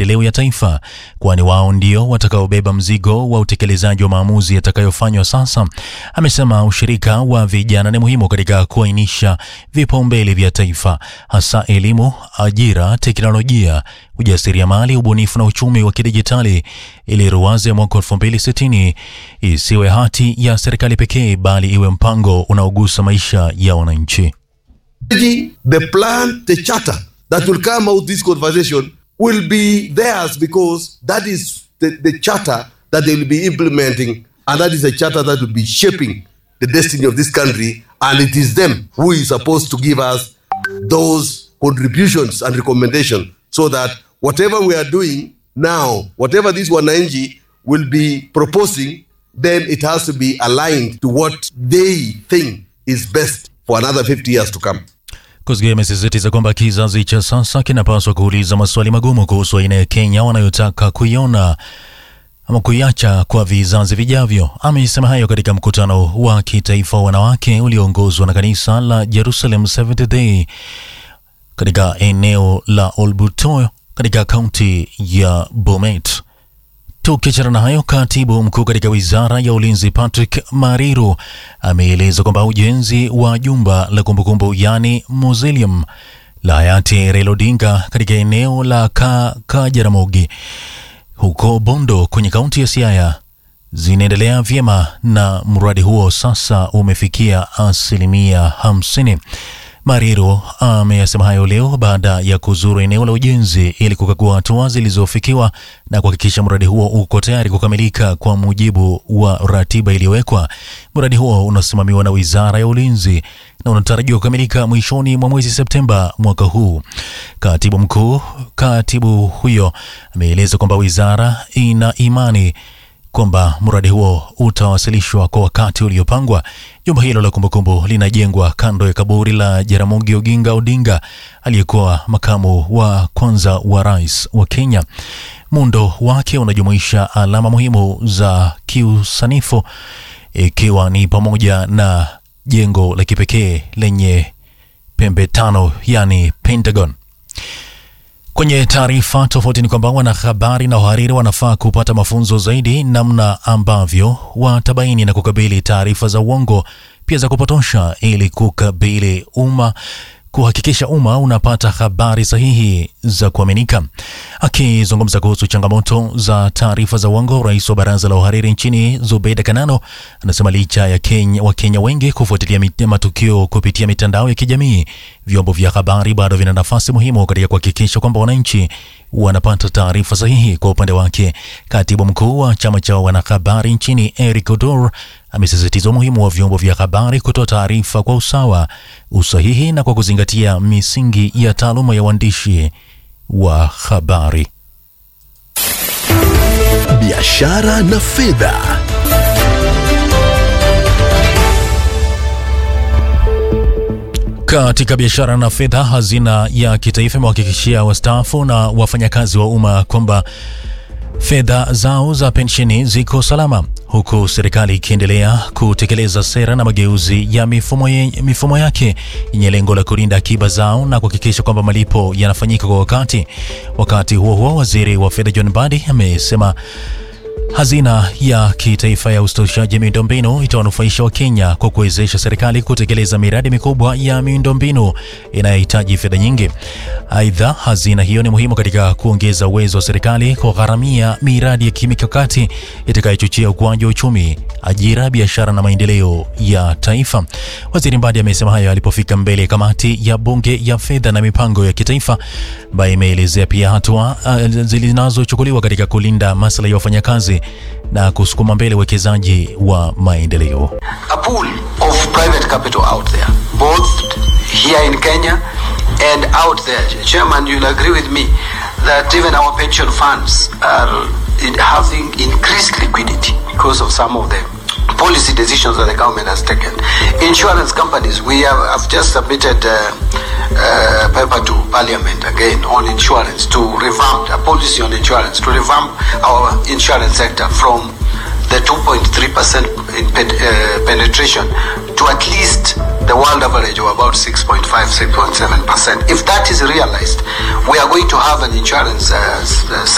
maendeleo ya taifa, kwani wao ndio watakaobeba mzigo wa utekelezaji wa maamuzi yatakayofanywa sasa. Amesema ushirika wa vijana ni muhimu katika kuainisha vipaumbele vya taifa, hasa elimu, ajira, teknolojia, ujasiriamali, ubunifu na uchumi wa kidijitali, ili ruwaza ya mwaka 2060 isiwe hati ya serikali pekee, bali iwe mpango unaogusa maisha ya wananchi. the plan, the charter that will come out this conversation will be theirs because that is the, the charter that they will be implementing and that is a charter that will be shaping the destiny of this country and it is them who is supposed to give us those contributions and recommendations so that whatever we are doing now, whatever this wananchi will be proposing, then it has to be aligned to what they think is best for another 50 years to come. Kosgei amesisitiza kwamba kizazi cha sasa kinapaswa kuuliza maswali magumu kuhusu aina ya Kenya wanayotaka kuiona ama kuiacha kwa vizazi vijavyo. Amesema hayo katika mkutano wa kitaifa wa wanawake ulioongozwa na kanisa la Jerusalem Seventh Day katika eneo la Olbuto katika kaunti ya Bomet. Tukiachana na hayo, katibu mkuu katika wizara ya ulinzi Patrick Mariru ameeleza kwamba ujenzi wa jumba la kumbukumbu yani mausoleum la hayati Raila Odinga katika eneo la ka, Kajaramogi huko Bondo kwenye kaunti ya Siaya zinaendelea vyema na mradi huo sasa umefikia asilimia hamsini. Mariru ameyasema hayo leo baada ya kuzuru eneo la ujenzi ili kukagua hatua zilizofikiwa na kuhakikisha mradi huo uko tayari kukamilika kwa mujibu wa ratiba iliyowekwa. Mradi huo unasimamiwa na Wizara ya Ulinzi na unatarajiwa kukamilika mwishoni mwa mwezi Septemba mwaka huu. Katibu mkuu katibu huyo ameeleza kwamba wizara ina imani kwamba mradi huo utawasilishwa kwa wakati uliopangwa. Jumba hilo la kumbukumbu linajengwa kando ya kaburi la Jaramogi Oginga Odinga aliyekuwa makamu wa kwanza wa rais wa Kenya. Muundo wake unajumuisha alama muhimu za kiusanifu ikiwa ni pamoja na jengo la kipekee lenye pembe tano, yani Pentagon. Kwenye taarifa tofauti ni kwamba wanahabari na wahariri wanafaa kupata mafunzo zaidi namna ambavyo watabaini na kukabili taarifa za uongo pia za kupotosha ili kukabili umma kuhakikisha umma unapata habari sahihi za kuaminika. Akizungumza kuhusu changamoto za taarifa za uongo, rais wa baraza la uhariri nchini Zubeida Kanano anasema licha ya Kenya, Wakenya wengi kufuatilia mit- matukio kupitia mitandao ya kijamii, vyombo vya habari bado vina nafasi muhimu katika kuhakikisha kwamba wananchi wanapata taarifa sahihi. Kwa upande wake, katibu mkuu wa chama cha wanahabari nchini Eric Odor amesisitiza umuhimu wa vyombo vya habari kutoa taarifa kwa usawa, usahihi na kwa kuzingatia misingi ya taaluma ya uandishi wa habari. biashara na fedha. Katika biashara na fedha, hazina ya kitaifa imewahakikishia wastaafu na wafanyakazi wa umma kwamba fedha zao za pensheni ziko salama, huku serikali ikiendelea kutekeleza sera na mageuzi ya mifumo, ye, mifumo yake yenye lengo la kulinda akiba zao na kuhakikisha kwamba malipo yanafanyika kwa wakati. Wakati huo huo, waziri wa fedha John Mbadi amesema Hazina ya kitaifa ya ustawishaji miundombinu itawanufaisha Wakenya kwa kuwezesha serikali kutekeleza miradi mikubwa ya miundombinu inayohitaji fedha nyingi. Aidha, hazina hiyo ni muhimu katika kuongeza uwezo wa serikali kugharamia miradi ya kimikakati itakayochochea ukuaji wa uchumi, ajira, biashara na maendeleo ya taifa. Waziri Mbadi amesema hayo alipofika mbele ya kamati ya bunge ya fedha na mipango ya kitaifa ambayo imeelezea pia hatua uh, zinazochukuliwa katika kulinda maslahi ya wafanyakazi na kusukuma mbele uwekezaji wa maendeleo. a pool of private capital out there, both here in Kenya and out there. Chairman, you'll agree with me that even our pension funds are in having increased liquidity because of some of the policy decisions that the government has taken. Insurance companies, we have, have just submitted uh, uh, paper to Parliament again on insurance to revamp a policy on insurance to revamp our insurance sector from the 2.3% in pen, uh, penetration to at least the world average of about 6.5, 6.7%. If that is realized, we are going to have an insurance uh, s- uh,